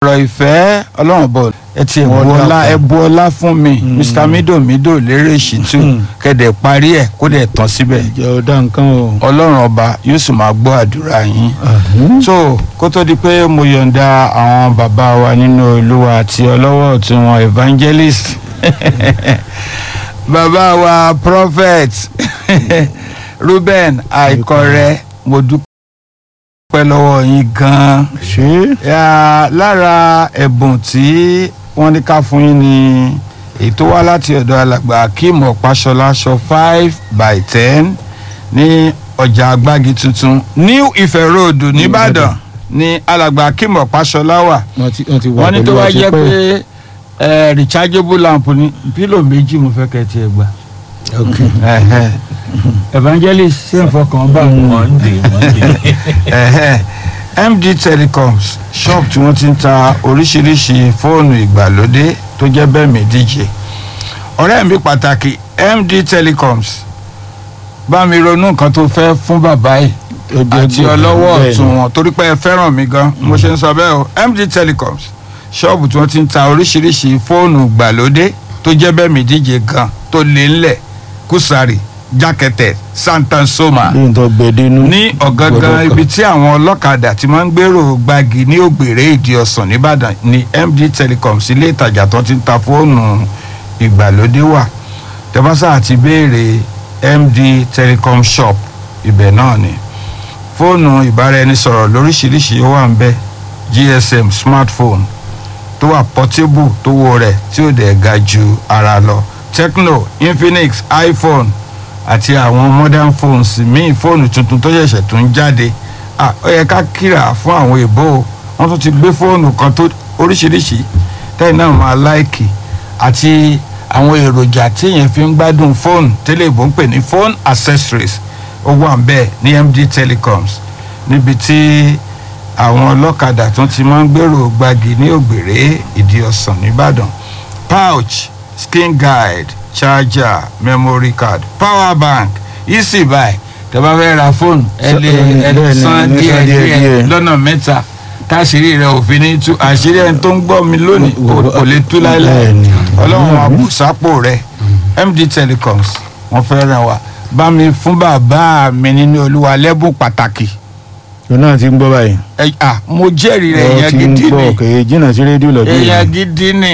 ọ̀rọ̀ ìfẹ́ ọlọ́run bọ̀ ẹ ti ẹ̀bù Wọ́n ọlá dàpọ̀. ẹ̀bù ọlá fún mi mr mido mido lérè ṣìtú kẹ̀dẹ̀ parí ẹ̀ kó dẹ̀ tán síbẹ̀ ìjọ ọ̀dà nǹkan o. ọlọ́run ọba yóò sì máa gbọ́ àdúrà yín so kó tó di pé mo yọ̀ǹda àwọn bàbá wa nínú olúwa àti ọlọ́wọ́ ọ̀tún wọn evangelist bàbá wa prophet ruben àìkọrẹ mo dúpẹ́ lọ́wọ́ yín gan-an ṣé Ya, lára ẹ̀bùn tí wọ́n ní ká fún yín ni èyí tó wá láti ọ̀dọ̀ alàgbà akeem ọ̀páṣọlá aṣọ five by ten ní ọjà agbági tuntun new ife road nìbàdàn ní alàgbà akeem ọ̀páṣọlá wà wọ́n ti wọ́n ti wà wọ́n ní tó pẹ̀lú wá wa jẹ́ tipẹ́. pé ẹ, rechargeable lamp ní pílò méjì mo fẹ́ kẹ́ tiẹ̀ gbà ok Ẹ̀hẹ́. evangelist ṣé n fọkàn bá wọn. monday monday Ẹ̀hẹ́. md telecoms shop tí wọ́n ti ń ta oríṣiríṣi fóònù ìgbàlódé tó jẹ́ bẹ́ẹ̀ mi díje ọ̀rẹ́ mi pàtàkì md telecoms bá mi ronú nǹkan tó fẹ́ fún bàbá yìí Ó jẹ́ àti gbòòrò, ọlọ́wọ́ bẹ́ẹ̀ ọ̀tún ni. wọn torí pé ẹ fẹ́ràn mi gan mo ṣe ń sọ bẹ́ẹ̀ o md telecoms ṣọ́ọ̀bù tí wọ́n ti ń ta oríṣiríṣi fóònù ìgbàlódé tó jẹ́ bẹ́ẹ̀ mi díje gan tó lé ńlẹ̀ kùsàrì jákẹ́tẹ̀ santansoma lóyún tó gbẹdẹnu. ní ọ̀gángan ibi tí àwọn ọlọ́kadà ti máa ń gbèrò gbági ní ògbèrè ìdí ọ̀sán nìbàdàn ní md telecoms ilé ìtajà tó ti ń ta fóònù ìgbàlódé wà tẹ́fásà àti béèrè md telecom shop ibẹ̀ náà ni fóònù ìbáraẹnisọ̀rọ̀ lóríṣiríṣi ó wà ń bẹ̀ gsm smartphone tó wà portable tó wo rẹ̀ tí ò dẹ̀ ga ju ara lọ tecno infinix iphone àti àwọn modern phones míì fóònù tuntun tó ṣẹ̀ṣẹ̀ tún jáde Ah, ó yẹ ká kíra fún àwọn èbó o. wọ́n tún ti gbé fóònù kan tó oríṣiríṣi tẹ́yìn náà máa láìkì àti àwọn èròjà tí èèyàn fi ń gbádùn fóònù tẹ́lẹ̀ ìbò ń pè ní phone accessories ó wà ń bẹ́ẹ̀ ní md telecoms níbi tí àwọn ọlọ́kadà tún ti máa ń gbèrò gbági ní ògbèrè ìdí ọ̀sán nìbàdàn pouch skin guide charger memory card power bank easy buy tẹ́ bá fẹ́ ra fóònù ẹ lè ẹ lè bẹ́ẹ̀ ni, san ní díẹ̀ san díẹ̀ díẹ̀ díẹ̀. lọ́nà mẹ́ta táṣírí rẹ̀ òfin ní tú àṣírí ẹni tó ń gbọ́ mi lónìí kò kò lè tú láéláé Bẹ́ẹ̀ ni. ọlọ́run àbùsápò rẹ̀ md telecoms wọ́n fẹ́ ràn wá bá mi fún bàbá mi nínú olúwa lẹ́bùn pàtàkì òun náà ti ń gbọ́ báyìí. ẹ à mo jẹ́rìí rẹ̀ Ó èèyàn ti ń gidi gbọ́ ni kèé jìnnà sí rédíò lọ́dún èèyàn yìí. gidi ni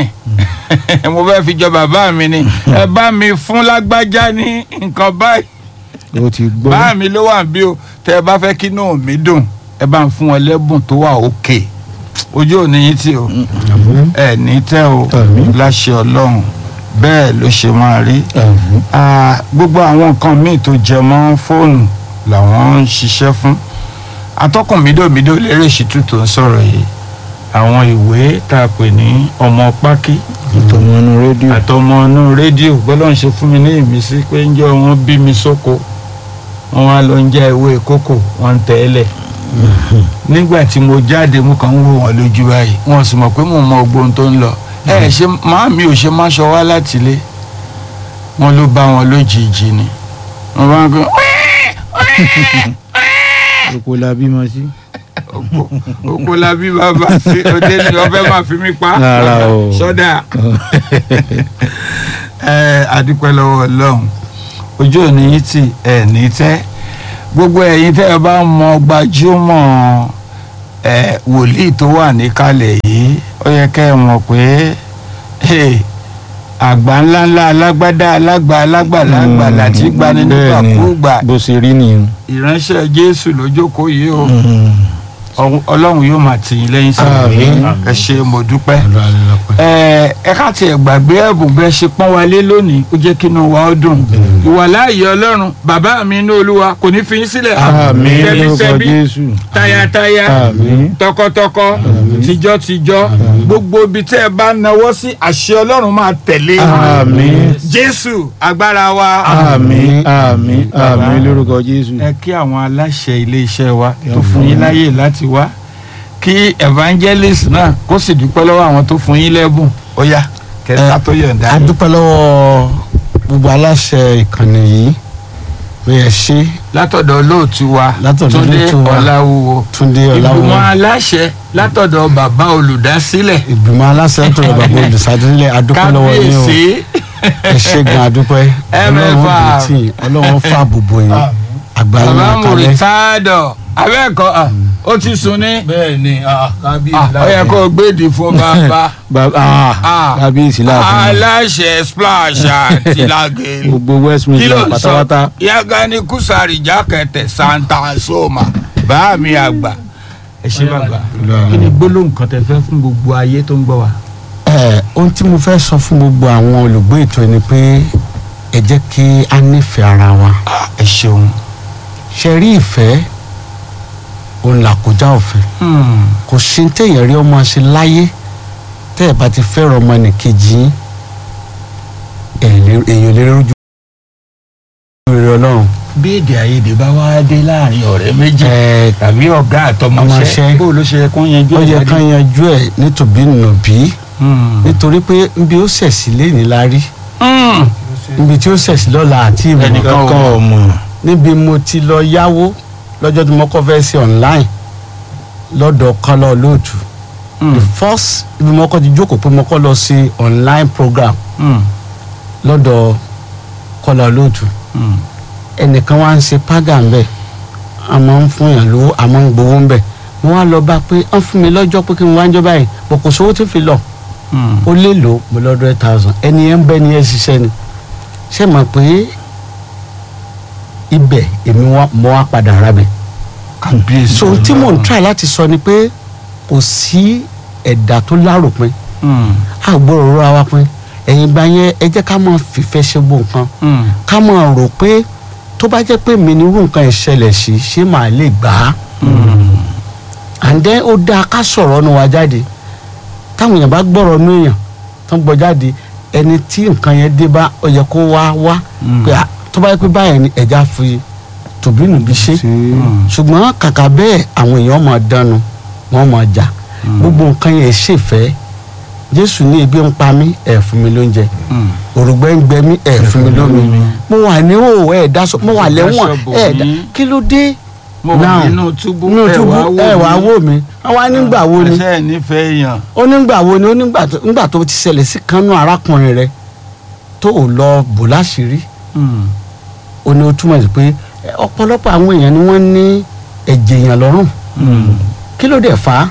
mo fẹ́ fi jọ bàbá mi ni ẹ bá mi fún lágbájá ní nǹkan báyìí ó ti gbọ́. bá mi ló wà bí o tẹ ẹ bá fẹ́ kí inú mi dùn ẹ bá ń fún wọn lẹ́bùn tó wà òkè ojú ò ní yín tí o ẹ ní tẹ́ o Àmín. láṣẹ ọlọ́run bẹ́ẹ̀ ló ṣe máa rí Àmín. Ah, gbogbo àwọn nǹkan míì tó jẹ mọ́ fóònù làwọn ń ṣiṣẹ́ fún atọ́kùn mídòmídò lérè ṣìtú tó ń sọ̀rọ̀ yìí àwọn ìwé tá a pè ní ọmọ pákí ìtọ̀mọ̀nù rédíò. àtọmọ inú rédíò gbọ́dọ̀ ń ṣe fún mi ní ìmísí pé ń jẹ́ wọn bí mi sóko wọn wá lọ ń já ewé kókò wọn ń tẹ́lẹ̀ nígbà tí mo jáde mo kàn ń wò wọn lójú báyìí wọn sì mọ̀ pé mo mọ ogbóhun tó ń lọ ẹ ṣe máa mi ò ṣe má ṣọ wá láti ilé wọn ló bá wọn lójijì ni wọn bá ń gbé oko la bímọ sí. oko oko la bí bàbá sí òde ni wọn fẹ́ máa fi mí pa Rárá o. sọ́dà ẹ adúpẹ́ lọ́wọ́ ọlọ́run ojú òní yìí tì ẹ̀ ní tẹ́ gbogbo ẹ̀yin tẹ́ ẹ bá mọ gbajúmọ̀ ẹ wòlíì tó wà níkàlẹ̀ yìí ó yẹ kẹ́ ẹ mọ̀ pé hey, àgbà ńláńlá alágbádá alágbà alágbàlagbà láti gbani nígbàkúùgbà bó ṣe rí nìyẹn. ìránṣẹ́ jésù lójókòó yìí o Mm. Ọ̀hún- ọlọ́run yóò máa tì yín lẹ́yìn sí Àmín. ẹ ṣe mo dúpẹ́ ẹ ẹ ká tiẹ̀ gbàgbé ẹ̀bùn bẹ́ẹ̀ ṣe pọ́n wa lé lónìí ó jẹ́ kí inú wa ó dùn ìwàláàyè ọlọ́run bàbá mi inú olúwa kò ní fi yín sílẹ̀ àmín lórúkọ tẹ́bítẹ́bí jésù. tayátayá àmín. tọkọtọkọ tìjọ́tìjọ́ gbogbo ibi tẹ́ ẹ bá nawọ́ sí àṣẹ ọlọ́run máa tẹ̀lé àmín. jésù agbára wa àmín àmín àmín lórúkọ jésù. ẹ kí àwọn aláṣẹ iléeṣẹ́ wa tó fún yín láyè láti wá kí evangelist náà kó sì dúpẹ́ lọ́wọ́ àwọn tó fún yín lẹ́bùn ó yá kẹta tó yọ̀ǹda a dúpẹ́ lọ́wọ́ gbogbo aláṣẹ ìkànnì yìí pé ẹ ṣe látọ̀dọ̀ olóòtú wa Látọ̀dọ̀ túndé olóòtú wa. ọ̀làwùwò túndé ìgbìmọ̀ ọláwọ aláṣẹ látọ̀dọ̀ bàbá olùdásílẹ̀ ìgbìmọ̀ aláṣẹ tó rọ bàbá olùsàdúnlẹ̀ adúpẹ́ lọ́wọ́ yín o kábíyèsí ẹ ṣe gan adúpẹ́ ọlọ́run MFR. bò tí ọlọ́run fà bùbù yín àgbáyé bàbá máa kalẹ̀ mùrìtádọ̀ abẹ́ẹ̀kọ́ à, ó ti sùn ní bẹ́ẹ̀ ni à, ó yẹ kó o gbèdì fún bàbá bàbá Ah. kábíyèsí láàfin aláṣẹ splash àti lagelu gbogbo west kí ló midland ń sọ pátápátá yagani kusari jákẹ́tẹ̀ santa soma bá mi àgbà ẹ ṣe bàbá kí ni gbólóhùn kan tẹ fẹ́ fún gbogbo ayé tó ń gbọ́ wa. ẹ ohun tí mo fẹ́ sọ fún gbogbo àwọn olùgbé ètò ni pé ẹ jẹ́ kí a nífẹ̀ẹ́ ara wa ẹ ṣeun. ṣe rí ìfẹ́ òun làkójá òfin kò sí ní téèyàn rí ọmọ ṣe láyé tẹ́ ẹ bá ti fẹ́ràn ọmọ nìkejì yín ẹ̀ lè- èèyàn lè rójú rere ọlọ́run bí èdè àìyedè bá wá dé láàrin ọ̀rẹ́ méjì ẹ̀ tàbí ọ̀gá àtọmọṣẹ́ Ọmọṣẹ́. bó ló ṣe yẹ kó yanjú ó ẹ̀ yẹ jáde? ká yanjú ẹ̀ nítòbí nùbí Hmm. nítorí pé níbi ó ṣẹ̀sí léni la rí Hmm. níbi tí ó ṣẹ̀sí lọ́la àti ìmọ̀ Ẹnìkan ò kankan ọmọ níbi mo ti lọ yáwó lọ́jọ́ tí mo kọ́ fẹ́ ṣe online lọ́dọ̀ kọ́lọ́ lóòtù Hmm. the first ibi mo kọ́ ti jókòó pé mo kọ́ lọ ṣe online program Hmm. lọ́dọ̀ kọ́lọ́ lóòtù Hmm. ẹnìkan wá ń ṣe paga ń bẹ̀ a máa ń fún yàn lówó a máa ń gbowó ń bẹ̀ mo wá lọ bá pé wọ́n fún mi lọ́jọ́ pé kí n wá ń jọ báyìí bọ̀ kò sówó tó fi lọ Hmm. ó lè lò mo lọ́dọ̀ eight thousand ẹni yẹn ń bẹ́ ni yẹn ṣiṣẹ́ ni ṣé mọ̀ pé ibẹ̀ èmi wá mo wá padà ra bẹ̀ kàbíyèsí so tí mò ń Ọlọ́run. try láti sọ ni pé kò sí ẹ̀dá tó láròpin Hmm. àgbọ̀rọ̀ rọra wa pin ẹ̀yìn ìgbà yẹn ẹ jẹ́ ká máa fìfẹ́ ṣe gbó nǹkan Hmm. ká máa rò pé tó bá jẹ́ pé mi ní irú nǹkan ìṣẹ̀lẹ̀ sí ṣé màá lè gbà á Hmm. and then ó dáa ká sọ̀rọ̀ ọ̀nù wa jáde táwọn èèyàn bá gbọ́rọ̀ ọ̀nù èèyàn tó ń gbọ́ jáde ẹni tí nǹkan yẹn dé bá ó yẹ kó wá wá Hmm. pé ah, tó bá yẹ pé báyẹn ni ẹja fi tòbínú bí ṣe Hmm. ṣùgbọ́n kàkà bẹ́ẹ̀ àwọn èèyàn máa dánu wọ́n máa jà gbogbo nǹkan yẹn ṣèfẹ́ jésù ní ebi ń pa mí ẹ̀ fún mi lóúnjẹ Hmm. òrùngbẹ́ ń gbẹ mí ẹ̀ fún mi lómi mo wà ní òwò ẹ̀ dáṣọ mo wà lẹ́wọ̀n Dáṣọ bò ẹ̀ dá mí. kí ló dé mo Now, wà nínú túbú inú túbú ẹ̀ wá wò mí wọ́n wá nígbà wo ni ẹsẹ̀ nífẹ̀ẹ́ èèyàn. ó nígbà wo ni ó nígbà tó nígbà tó ti ṣẹlẹ̀ sí kanú arákùnrin rẹ tó ò lọ bò láṣìírí Hmm. ó ní ó túmọ̀ sí pé ẹ, ọ̀pọ̀lọpọ̀ àwọn èèyàn ni wọ́n ní ẹ̀jẹ̀ èèyàn lọ́rùn Hmm. kí ló dé fà á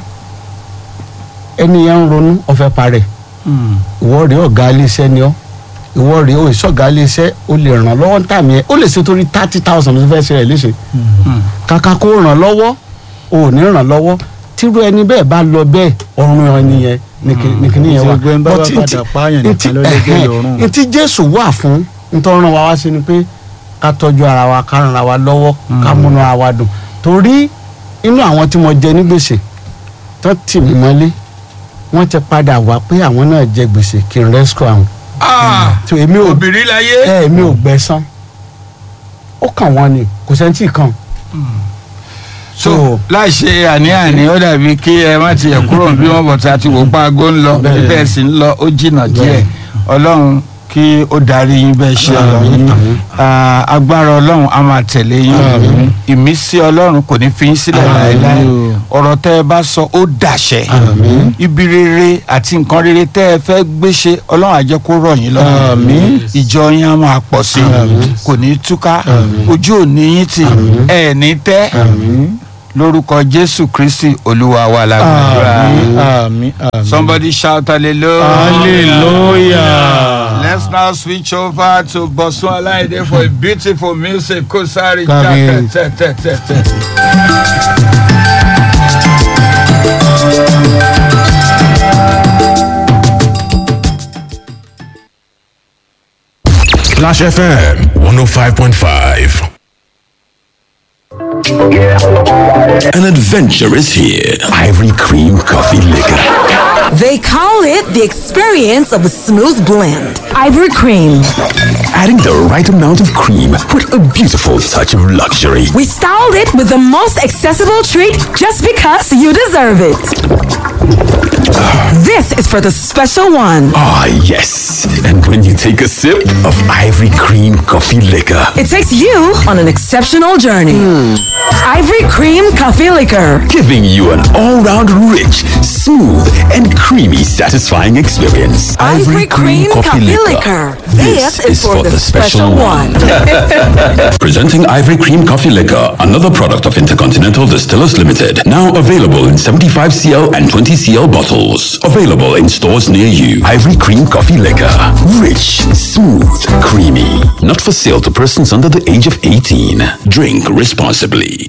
ẹni yẹn ń ronú ọ̀fẹ́ parẹ́ Hmm. ìwọ rèé ọ̀gá iléeṣẹ́ ni ọ́ ìwọ rèé òṣìṣọ́gá iléeṣẹ́ o lè ràn lọ́wọ́ ní tàmí ẹ̀ ó lè ṣe torí thirty thousand ló fẹ́ ṣe rẹ̀ léṣe Hmm. kàkà kó ràn lọ́wọ́ o ò ní ràn lọ́wọ́ tírú ẹni bẹ́ẹ̀ bá lọ bẹ́ẹ̀ ọ̀run ẹni yẹn ní kíní yẹn wà Ṣé gbẹ́ń bá But wá ntí- padà pààyàn nìkan ntí- ló lè gbé ẹ̀hẹ́n, ìrọ̀rùn? ntí jésù wà fún nítorí ràn wá wá sí ni pé ká tọ́jú ara wa ká ràn ara wa lọ́wọ́ ká múnú ara wa dùn torí inú àwọn tí mo jẹ ní gbèsè tó tì mí mọ́lé wọ́n ti padà wá pé àwọn náà jẹ gbèsè kí n rescue àwọn Ah. so èmi ò obìnrin láyé. ẹ èmi ò gbẹ̀san ó kàn wọ́n ni kò sẹ́ńtì kan so so- láì ṣe àní-àní ó dàbí kí ẹ má tiẹ̀ kúrò bí wọ́n bọ̀ tí a ti wò pa aago ń lọ Bẹ́ẹ̀. bẹ́ẹ̀ sì ń lọ ó jìnnà díẹ̀ Bẹ́ẹ̀. ọlọ́run kí ó darí yín bẹ́ẹ̀ ṣe lọ Àmín, àmín. Ah, agbára ọlọ́run a máa tẹ̀lé yín Àmín. ìmísí ọlọ́run kò ní fi yín sílẹ̀ Àmín. láéláé ọ̀rọ̀ tẹ́ ẹ bá sọ ó dàṣẹ Àmín. ibi rere àti nǹkan rere tẹ́ ẹ fẹ́ gbéṣe ọlọ́run á jẹ́ kó rọ̀ yín lọ́rùn Àmín. ìjọ yín á máa pọ̀ sí i Àmín. kò ní túká Àmín. ojú ò ní yín tì Àmín. ẹ̀ ní tẹ́ àmín lórúkọ jésù kristi olúwa wa lágbàdúrà àmín àmín àmín. somebody shout hallelujah hallelujah. let's now switch over to bosun alaide for a beautiful music kosari Kábíyèsí. tẹ tẹ tẹ tẹ. Splash FM 105.5. An adventure is here. Ivory Cream Coffee Liquor. They call it the experience of a smooth blend. Ivory cream. Adding the right amount of cream with a beautiful touch of luxury. We styled it with the most accessible treat just because you deserve it. This is for the special one. Ah, yes. And when you take a sip of Ivory Cream Coffee Liquor. It takes you on an exceptional journey. Ivory Cream Coffee Liquor. Giving you an all-round rich, smooth, and creamy satisfying experience. Ivory Cream Coffee Liquor. This is for the special one. Presenting Ivory Cream Coffee Liquor, another product of Intercontinental Distillers Limited. Now available in 75cl and 20cl bottles. Available in stores near you. Ivory Cream Coffee Liquor. Rich, smooth, creamy. Not for sale to persons under the age of 18. Drink responsibly.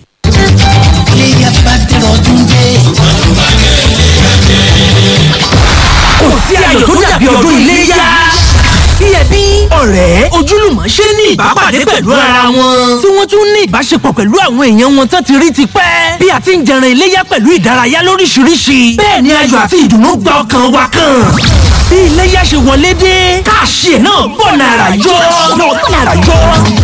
kò sí ayọ̀ tó dàbí ọdún iléyá. Bí ẹbí, ọ̀rẹ́, ojúlùmọ̀ ṣe ní ìbápàdé pẹ̀lú ara wọn. Tí wọ́n tún ní ìbáṣepọ̀ pẹ̀lú àwọn èèyàn wọn tán ti rí ti pẹ́. Bí a ti ń jẹran iléyá pẹ̀lú ìdárayá lóríṣiríṣi. Bẹ́ẹ̀ ni ayọ̀ àti ìdùnnú gba ọkàn wa kan. Bí iléyá ṣe wọlé dé, káàṣì ẹ̀ náà bọ̀ nàrà yọ. Náà bọ̀ nàrà yọ.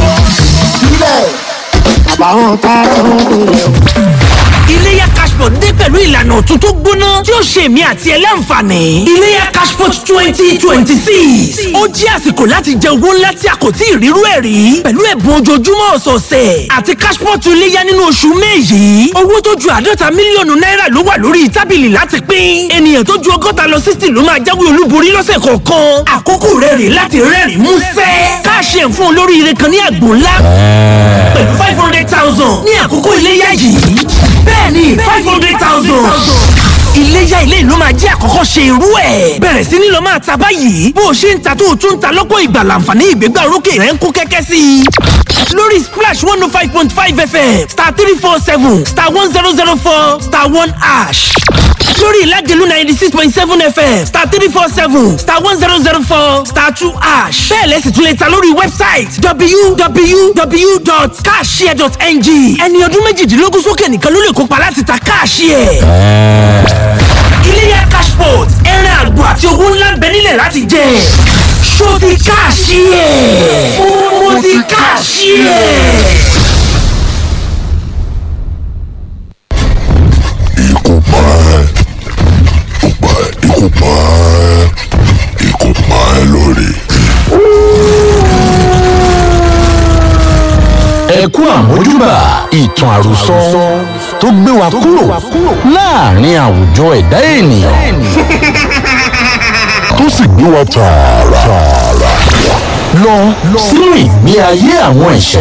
Iléyá Cashpot dé pẹ̀lú ìlànà ọ̀tun tó gbóná tí ó ṣe èmi àti ẹ láǹfààní. Iléyá Cashpot twenty twenty six. Ó jẹ́ àsìkò láti jẹ owó ńlá tí a kò tí ì rírú ẹ̀ rí. Pẹ̀lú ẹ̀bùn ojoojúmọ́ ọ̀sọ̀ọ̀sẹ̀ àti Cashpot iléyá nínú oṣù May yìí. Owó tó ju àádọ́ta mílíọ̀nù náírà ló wà lórí tábìlì láti pín. Ènìyàn tó ju ọgọ́ta lọ sixty ló máa jáwé olúborí lọ́sẹ̀ kọ̀ọ̀kan. Àkókò rẹ̀ rè láti rẹ́rìn-ín músẹ́. Káàṣì ẹ̀ fún olóríire kan ní àgbò ńlá. Pẹ̀lú five hundred thousand ní àkókò iléyá yìí. Bẹ́ẹ̀ni five hundred thousand. Iléyá ilé ìlú máa jẹ́ àkọ́kọ́ ṣe irú ẹ̀. Bẹ̀rẹ̀ sí ní lọ máa ta báyìí. Bó o ṣe ń ta tó o tún ń ta lọ́pọ̀ ìgbà làǹfààní ìgbégbá orókè rẹ̀ ń kún kẹ́kẹ́ sí i. Lórí Splash one oh five point five FM star three four seven star one zero zero four star one ash. Lórí Ìlágẹ̀lú ninety six point seven FM star three four seven star one zero zero four star two ash. Bẹ́ẹ̀ lẹ́sìn tún lè ta lórí wẹ́bsáìtì www.cashshare.ng. Ẹni ọdún méjìdínlógún sókè nìkan ló lè kópa láti ta káàṣìẹ̀. Iléyá Cashport ẹran àgbò àti owó ńlá ń bẹ nílẹ̀ láti jẹ. Ṣó ti káàṣìẹ̀? Mo ti káàṣìẹ̀. Ikú pa ẹ́. Ó pa ẹ́. Ikú pa ẹ́. Ikú pa ẹ́ lórí. ẹ kú àmójúbà ìtàn àròsọ tó gbé wa kúrò láàrin àwùjọ ẹ̀dá ènìyàn Tó sì gbé wa tààrà. lọ sínú ìgbé ayé àwọn ìṣẹ̀lẹ̀